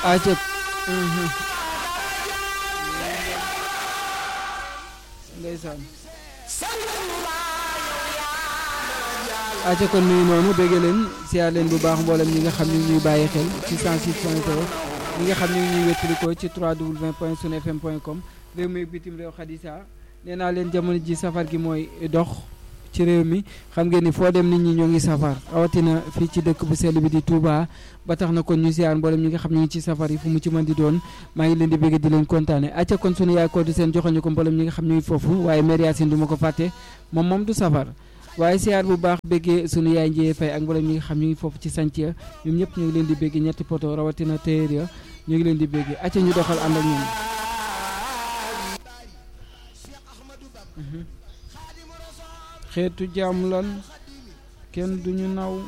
aca ndeysaan aca kon nuyu noonu bégge leen siyaar leen bu baax mboolem ñi nga xam ne ñuy bàyyi xel ci 106 point 0 ñi nga xam ne ñuy wettalikoo ci 3w point sunfm point com réew mi bitim réew xadisa nee naa leen jamono ji safar gi mooy dox ci réew mi xam ngeen ni foo dem nit ñi ñoo ngi safar rawatina fii ci dëkk bu sell bi di Touba ba tax na kon ñu siyaar mboolem ñi nga xam ne ñu ngi ci safar yi fu mu ci mën di doon maa ngi leen di bëgg di leen kontaane acca kon sunu yaay ko di seen joxoñu ko mboolem ñi nga xam ñu ngi foofu waaye mère Yacine du ma ko fàtte moom moom du safar waaye siyaar bu baax bëggee sunu yaay njiyee fay ak mboolem ñi nga xam ñu ngi foofu ci santia ñoom ñëpp ñu ngi leen di bëgg ñetti poto rawatina téer ya ñu ngi leen di bëgg acca ñu doxal ànd ak ñoom xeetu jaam lan kenn duñu naw